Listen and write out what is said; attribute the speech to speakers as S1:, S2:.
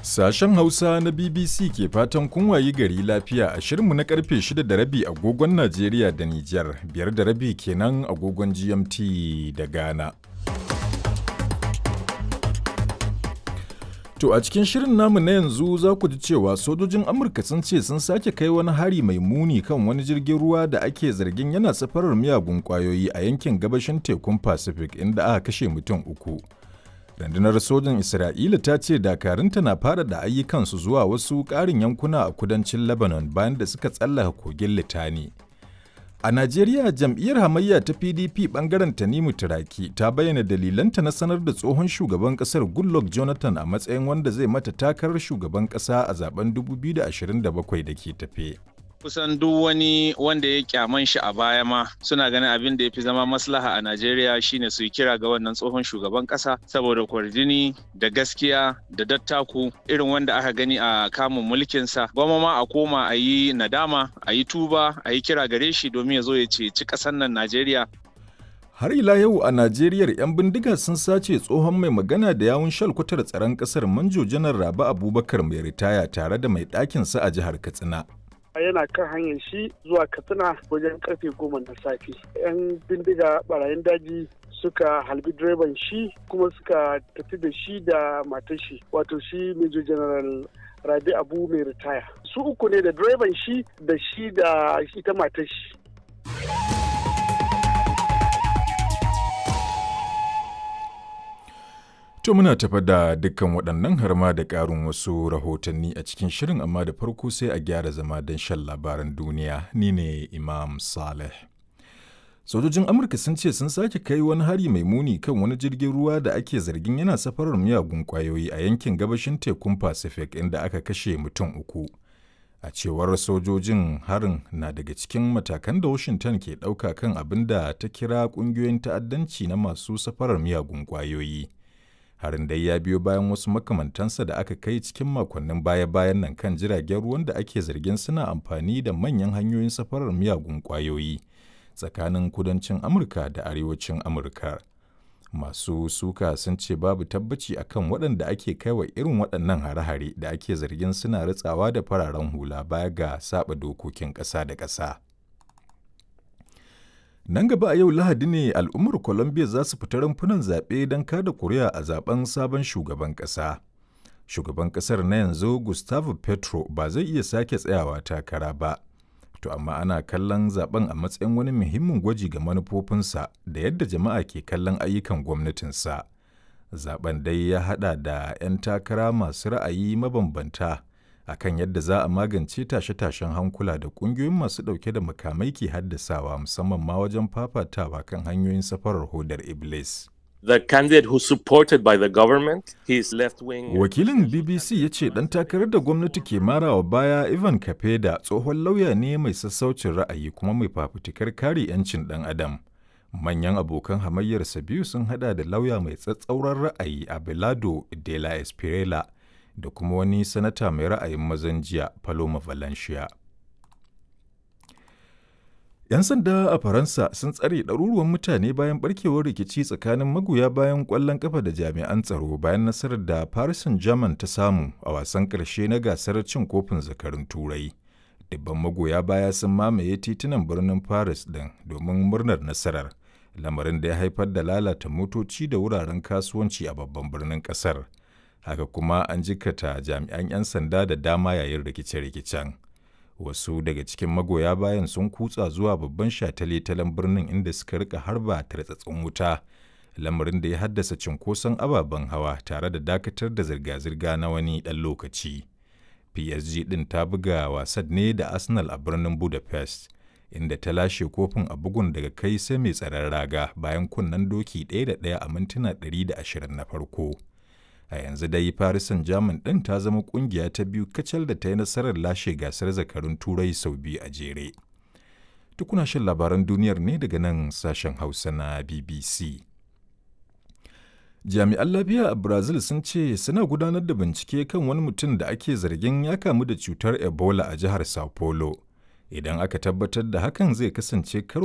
S1: Sashen Hausa na BBC ke fatan kun wayi gari lafiya a shirinmu na karfe 6 da rabi agogon Najeriya da Nijar, biyar da rabi kenan agogon GMT da Ghana. To a cikin shirin namu na yanzu za ku ji cewa sojojin Amurka sun ce sun sake kai wani hari mai muni kan wani jirgin ruwa da ake zargin yana safarar miyagun kwayoyi a yankin gabashin tekun Pacific inda aka kashe mutum uku. Rundunar sojin Isra'ila ta ce dakarunta na fara da ayyukansu zuwa wasu ƙarin yankuna a kudancin Lebanon bayan da suka tsallaka kogin Litani. A Najeriya jam'iyyar hamayya ta PDP bangaren Tanimu Turaki ta bayyana dalilanta na sanar da tsohon shugaban kasar Goodluck Jonathan a matsayin wanda zai mata takarar shugaban kasa a zaben 2027 da ke tafe.
S2: kusan duk wani wanda ya kyaman shi a baya ma suna ganin abin da ya fi zama maslaha a Najeriya shine su yi kira ga wannan tsohon shugaban kasa saboda kwarjini da gaskiya da dattaku irin wanda aka gani a kamun mulkinsa gwamma ma a koma a yi nadama a yi tuba a yi kira gare shi domin ya zo ya ceci ƙasar nan Najeriya
S1: Har ila yau a Najeriya 'yan bindiga sun sace tsohon mai magana da yawun shalkwatar tsaron ƙasar Manjo Janar Rabi Abubakar mai ritaya tare da mai ɗakinsa a jihar Katsina.
S3: yana kan hanyar shi zuwa katsina wajen karfe goma na safe yan bindiga barayin daji suka halbi direban shi kuma suka tafi da shi da matar shi wato shi major general rabi abu mai ritaya su uku ne da direban shi da shi da ita matar shi
S1: To muna tafa da dukkan waɗannan har ma da ƙarin wasu rahotanni a cikin shirin amma da farko sai a gyara zama don shan labaran duniya ni ne Imam Saleh. Sojojin Amurka sun ce sun sake kai wani hari mai muni kan wani jirgin ruwa da ake zargin yana safarar miyagun ƙwayoyi a yankin gabashin tekun Pacific inda aka kashe mutum uku. A cewar sojojin harin na daga cikin matakan da Washington ke ɗauka kan abin da ta kira ƙungiyoyin ta'addanci na masu safarar miyagun ƙwayoyi. harin dai ya biyo bayan wasu makamantansa da aka kai cikin makonnin baya-bayan nan kan jiragen ruwan da ake zargin suna amfani da manyan hanyoyin safarar miyagun kwayoyi tsakanin kudancin amurka da arewacin amurka masu suka sun ce babu tabbaci akan waɗanda ake kaiwa irin waɗannan hare-hare da ake zargin suna ritsawa da fararen hula baya ga saba dokokin ƙasa da ƙasa. Nan gaba a yau Lahadi ne al'ummar Colombia za su fita rumfunan zaɓe don kada kuri'a a zaben sabon shugaban ƙasa. Shugaban ƙasar na yanzu Gustavo Petro ba zai iya sake tsayawa takara ba. To amma ana kallon zaben a matsayin wani muhimmin gwaji ga manufofinsa da yadda jama'a ke kallon ayyukan gwamnatinsa. Zaben dai ya haɗa da 'yan takara masu ra'ayi mabambanta. akan yadda za a magance tashe-tashen hankula da ƙungiyoyin masu ɗauke da makamai ke haddasawa musamman ma wajen fafatawa kan hanyoyin safarar hodar Iblis.
S4: The candidate who supported by the government, his left wing.
S1: Wakilin BBC ya ce ɗan takarar da gwamnati ke marawa baya Ivan Kapeda tsohon lauya ne mai sassaucin ra'ayi kuma mai fafutukar kare 'yancin ɗan adam. Manyan abokan hamayyarsa biyu sun hada da lauya mai tsatsauran ra'ayi Abelardo de la Espriella da kuma wani sanata mai ra'ayin mazan jiya Paloma Valencia. 'Yan sanda a Faransa sun tsare ɗaruruwan mutane bayan barkewar rikici tsakanin magoya bayan ƙwallon ƙafa da jami'an tsaro bayan nasarar da Paris Saint-Germain ta samu a wasan ƙarshe na gasar cin kofin zakarun Turai. Dubban magoya baya sun mamaye titunan birnin Paris ɗin domin murnar nasarar, lamarin da ya haifar da lalata motoci da wuraren kasuwanci a babban birnin ƙasar. haka kuma an jikata jami'an 'yan sanda da dama yayin rikice-rikicen wasu daga cikin magoya bayan sun kutsa zuwa babban shataletalen birnin inda suka rika harba tartsatsin wuta lamarin da ya haddasa cinkoson ababen hawa tare da dakatar da zirga-zirga na wani ɗan lokaci psg ɗin ta buga wasan ne da arsenal a birnin budapest inda ta lashe kofin a bugun daga kai sai mai tsaron raga bayan kunnen doki ɗaya da ɗaya a mintuna 120 na farko a yanzu dai Paris Saint-Germain ɗin ta zama ƙungiya ta biyu kacal da ta yi nasarar lashe gasar zakarun turai sau biyu a jere. Tukuna shan labaran duniyar ne daga nan sashen Hausa na BBC. Jami'an lafiya a Brazil sun ce suna gudanar da bincike kan wani mutum da ake zargin ya kamu da cutar Ebola a jihar Sao Paulo. Idan aka tabbatar da hakan zai kasance karo